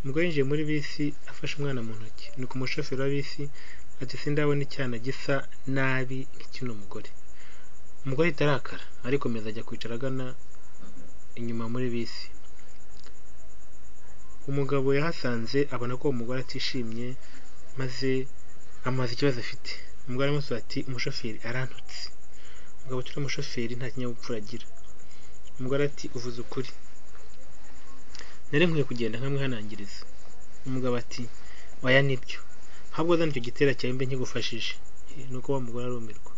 Umugore yinjiye muri bisi afashe umwana mu ntoki, nuko umushoferi wa bisi ati sindabona icyana gisa nabi nk'ikino mugore. Umugore ahita arakara, arikomeza ajya kwicara agana inyuma muri bisi. Umugabo yahasanze abona ko uwo mugore atishimye maze amubaza ikibazo afite. Umugore aramusubiza ati umushoferi arantutse. Umugabo ati uriya mushoferi nta kinyabupfura agira. Umugore ati uvuze ukuri, nari nkwiye kugenda nkamwihanangiriza. Umugabo ati oya nibyo, ahubwo zana icyo gitero cyane mbe nkigufashije. Nuko wa mugore arumirwa.